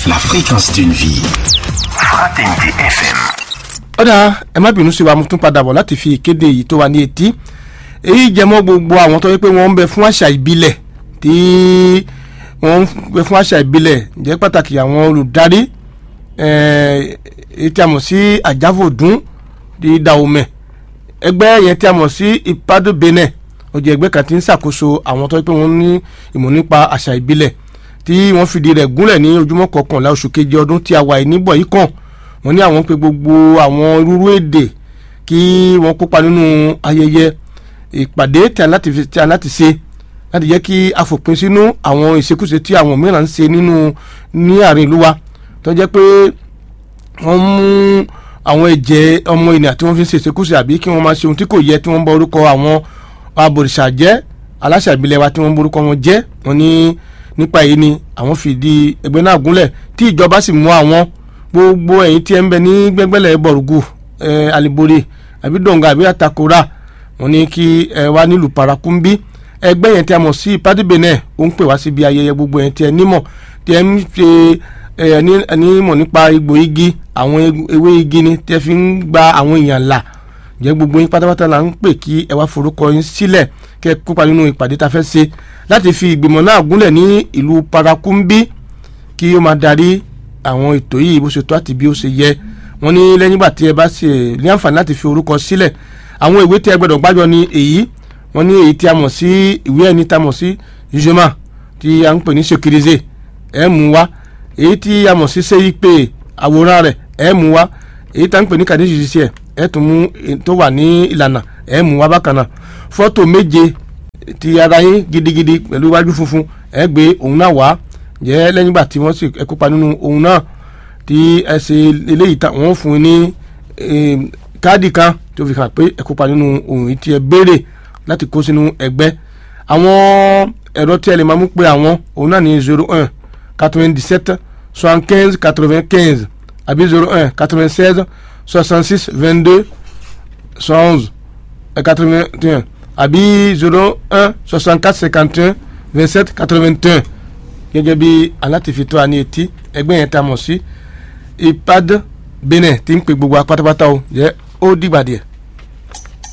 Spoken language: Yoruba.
la fréquence d'une vie. Fraternité FM. ọ̀dà ẹ má bínú sí wa mo tún padà bọ̀ láti fi ìkéde yìí tó wà ní etí èyí jẹmọ́ gbogbo àwọn tó yẹ pé wọ́n ń bẹ fún àṣà ìbílẹ̀ tí wọ́n ń bẹ fún àṣà ìbílẹ̀ jẹ́ pàtàkì àwọn olùdarí èyí tí a mọ̀ sí àjáfòdún di dahomey ẹgbẹ́ yẹn tí a mọ̀ sí ìpàdé benin ó jẹ́ ẹgbẹ́ kan tí ń ṣàkóso àwọn tó yẹ pé wọ́n ní ìmọ̀ nípa àṣà ìbílẹ̀ tí wọ́n fìdí rẹ̀ gúnlẹ̀ ní ojúmọ́ kọkànlá oṣù keje ọdún tí a wà níbọ̀ yìí kàn wọ́n ní àwọn pé gbogbo àwọn irúurú èdè kí wọ́n kópa nínú ayẹyẹ ìpàdé tí a láti fi tí a láti ṣe láti jẹ́ kí a fòpin sínú àwọn ìṣekúṣe tí àwọn mìíràn ń ṣe nínú ní àárín ìlú wa tó jẹ́ pé wọ́n mú àwọn ẹ̀jẹ̀ ọmọ ènìyàn tí wọ́n fi ń ṣe ìṣekúṣe àbí kí wọ́n máa ṣe ohun tí kò yẹ tí wọ́n bá orúkọ àwọn abòrìṣà jẹ́ aláṣà ìbílẹ̀ wa tí wọ́n borúkọ wọn jẹ́ wọ́n ní nípa èyí ni àwọn fìdí ẹgbẹ́ náà gúnlẹ̀ tí ìjọba sì mú àwọn gbogbo ẹ̀yin tí ẹ ń bẹ ní gbẹ́gbẹ́lẹ̀ bọ̀rùgù ẹ̀ alibore àbí dọ̀ǹgà àbí àtakora wọ́n ní kí ẹ wá nílùú parakumbi ẹgbẹ́ yẹn tí a mọ̀ sí ìpàdé benin ó ń pè wá síbi ayẹyẹ gbogbo yẹn tí ẹ nímọ̀ tí ẹ ń ṣe ẹ nímọ̀ nípa egbò igi àwọn ewé igi ni tí ẹ fi ń gba àwọn èèyàn là jẹ́ gbogbo yín pátápátá la ń pè kí ẹ wá forúkọ yín sílẹ̀ kẹ́ ẹ kópa nínú ìpàdé tá a fẹ́ ṣe láti fi ìgbìmọ̀ náà gúnlẹ̀ ní ìlú parakumbi kí ó máa darí àwọn ètò yìí bó ṣe tó àti bí ó ṣe yẹ wọ́n ní lẹ́yìn ìgbà tí ẹ bá ṣe ní àǹfààní láti fi orúkọ sílẹ̀ àwọn ìwé tí ẹ gbọ́dọ̀ gbájọ ní èyí wọ́n ní èyí tí a mọ̀ sí ìwé ẹni tá a mọ̀ sí jùmọ̀ tí a ń pè ní sekirize ẹ mú wá èyí tí a mọ̀ sí sẹ́yìpé àwòrán rẹ̀ ẹ mú wá èyí tá a ń pè ní kàdéjì ṣiṣẹ́ ẹ tún mú tó wà ní ìlànà ẹ mú wá bákan náà fọ́tò méje ti ara yín gidigidi pẹ̀lú iwájú funfun ẹ gbé òun náà wá jẹ́ lẹ́yìn ìgbà tí wọ́n sì ẹ kópa nínú òun náà tí ẹ ṣe eléyìí tán wọ́n fún un ní káàdì kan tó fi hàn pé ẹ kópa nínú ohun yìí tí ẹ béèrè láti kó sínú ẹgbẹ́ àwọn ẹ̀rọ tí ẹ lè máa mú pé àwọn òun náà ní zero un quatre-vingt-dix-sept soixante-quinze quatre-vingt-quinze àbí zero un quatre-vingt-seize soixante-six vingt-deux onze quatre-vingt-un àbí zero un soixante-quatre cinquante-un vingt-sept quatre-vingt-un gẹ́gẹ́ bí alátìfitó àní etí ẹgbẹ́ yẹn tá a mọ̀ sí ipad benin tí ń pe gbogbo apátápátá o jẹ́ ó dìgbà díẹ̀.